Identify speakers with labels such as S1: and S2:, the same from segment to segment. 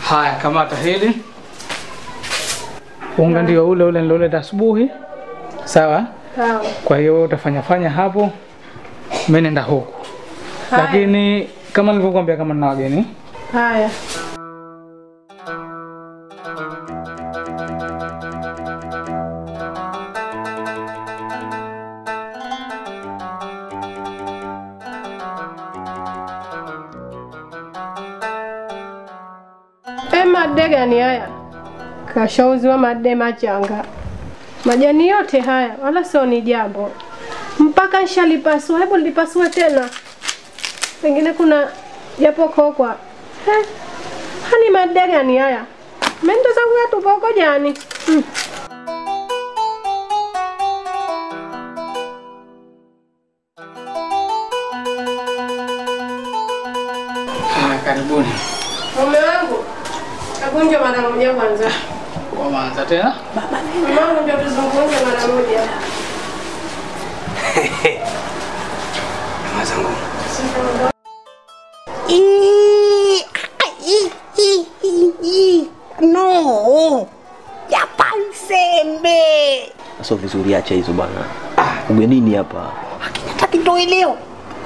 S1: Haya, kamata hili. Unga ndio ule ule niloleta asubuhi, sawa?
S2: Sawa.
S1: Kwa hiyo utafanya fanya hapo, mimi nenda huku,
S2: Haya.
S1: lakini kama nilivyokuambia, kama nina wageni
S2: Haya. E, madde gani haya? Kashauziwa madde machanga. Majani yote haya wala sio ni jambo, mpaka nishalipasua. Hebu lipasue tena, pengine kuna japo kokwa. Eh, hani madde gani haya? Mendo zangu yatupa huko jani. Hmm.
S1: haya, karibuni.
S2: Mume wangu, hebu njoo mara moja kwanza.
S1: Waanza tena.
S2: Mume wangu, njoo tuzungumze mara moja.
S3: Ih, ih, ih, ih, ih. No, yapansembe
S4: Sio vizuri, acha hizo bwana. Ugenini hapa.
S3: akinata kitoeleo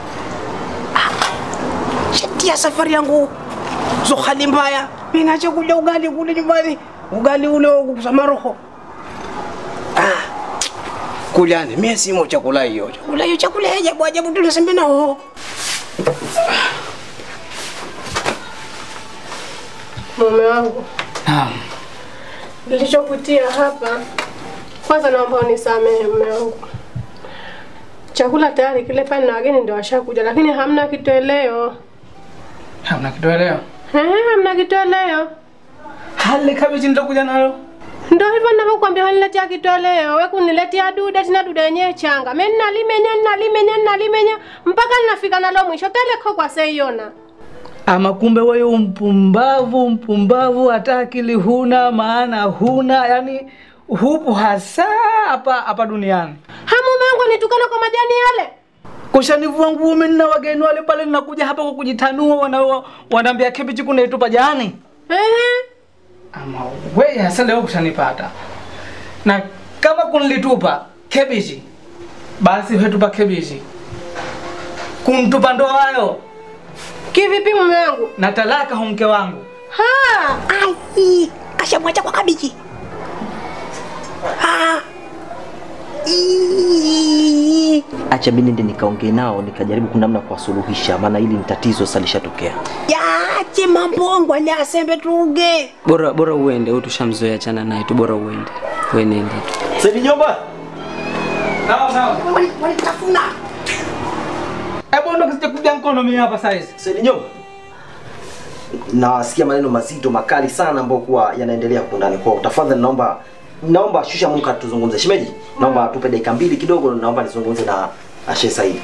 S3: shatia safari yangu zo hali mbaya minacha kula ugali kule nyumbani ugali ule wakusama roho ah. kulyani mie simo chakula hiyo chakula hiyo chakula ya ajabu ajabu tunasembe nao
S2: Mume wangu,
S1: Naam.
S2: nilichokutia hapa, kwanza naomba unisamehe mume wangu. Chakula tayari kile pale na wageni ndio washakuja, lakini hamna kitoweleo.
S1: Hamna kitoeleo.
S2: Eh, hamna kitoweleo.
S1: Hali kabichi nitakuja nalo.
S2: Ndio hivyo ninavyokuambia, waniletea kitoweleo. Wewe kuniletea duda tena duda yenyewe changa. Mimi nalimenya nalimenya nalimenya mpaka ninafika nalo mwisho. Teleko kwa seiona.
S1: Ama kumbe wewe mpumbavu, mpumbavu, hata akili huna, maana huna, yani hupo hasa hapa hapa duniani.
S2: Ha, mume wangu anitukana kwa majani yale.
S1: Kushanivua nguo mimi na wageni wale pale, ninakuja hapa kwa kujitanua, wana wanaambia kibichi kuna itupa jani.
S2: Ehe.
S1: Ama wewe hasa leo kushanipata. Na kama kunilitupa kebichi, basi hetupa kebichi. Kumtupa ndo hayo
S2: Kivipi mume wangu?
S1: na talaka hu mke wangu.
S2: Ha!
S3: ai kashamwacha kwa kabichi ah. Ih.
S4: Acha mimi nende nikaongee nao nikajaribu kunamna kuwasuluhisha, maana hili ni tatizo sasa lishatokea.
S3: yache mambongo ali asembe tuge
S5: bora bora uende huyu tushamzoea chana naye tu bora uende we nenda tu
S4: Sasa nyumba
S1: Sawa sawa.
S3: walitafuna
S1: Hebu ndo kisije kuja mkono mimi hapa saizi.
S4: Sasa nyumba nawasikia maneno mazito makali sana ambayo kuwa yanaendelea huko ndani kwao. Tafadhali naomba naomba shusha muka tuzungumze. Shemeji, naomba tupe dakika mbili kidogo, naomba nizungumze na Ashe Said.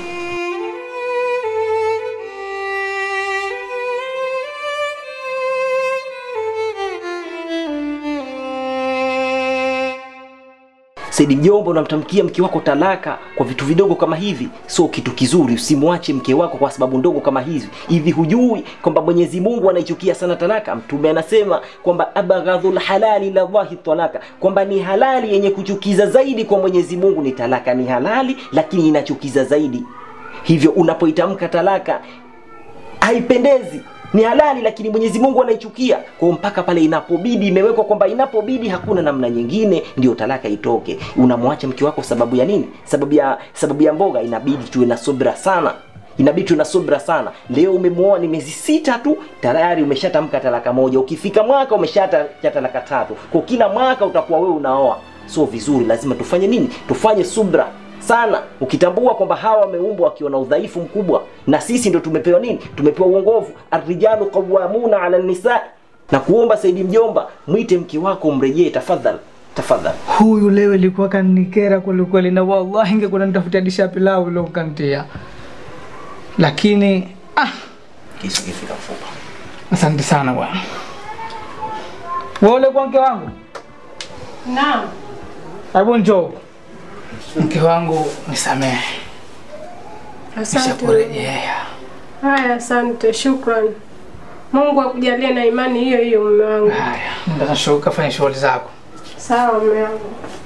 S4: Saidi mjomba, unamtamkia mke wako talaka kwa vitu vidogo kama hivi, sio kitu kizuri. Usimwache mke wako kwa sababu ndogo kama hizi. Hivi hujui kwamba Mwenyezi Mungu anaichukia sana talaka? Mtume anasema kwamba abghadhul halali ila Allahi talaka, kwamba ni halali yenye kuchukiza zaidi kwa Mwenyezi Mungu ni talaka. Ni halali lakini inachukiza zaidi. Hivyo unapoitamka talaka haipendezi ni halali lakini Mwenyezi Mungu anaichukia. Kwa hiyo mpaka pale inapobidi, imewekwa kwamba inapobidi, hakuna namna nyingine, ndio talaka itoke. Unamwacha mke wako sababu ya nini? Sababu ya sababu ya mboga. Inabidi tuwe na subra sana, inabidi tuwe na subra sana. Leo umemwoa ni miezi sita tu, tayari umeshatamka talaka moja. Ukifika mwaka umeshatacha talaka tatu. Kwa kila mwaka utakuwa wewe unaoa, sio vizuri. Lazima tufanye nini? Tufanye subra sana ukitambua kwamba hawa wameumbwa wakiwa na udhaifu mkubwa na sisi ndo tumepewa nini tumepewa uongovu arrijalu qawamuna ala nisa na kuomba saidi mjomba mwite mke wako mrejee tafadhali tafadhali
S1: Huyu leo ilikuwa kanikera kweli kweli, na wallahi ingekuwa nitafutia disha pilau leo kantia, lakini ah,
S4: kisu kifika mfupa
S1: asante sana bwana. Wewe ule kwa mke wangu,
S2: Naam.
S1: hebu njoo. Mke wangu nisamehe,
S2: Asante.
S1: nishakurejea.
S2: Haya, asante. Shukrani. Mungu akujalie na imani hiyo hiyo mume wangu.
S1: Haya, nenda kashuka, fanya shughuli zako.
S2: Sawa mume wangu.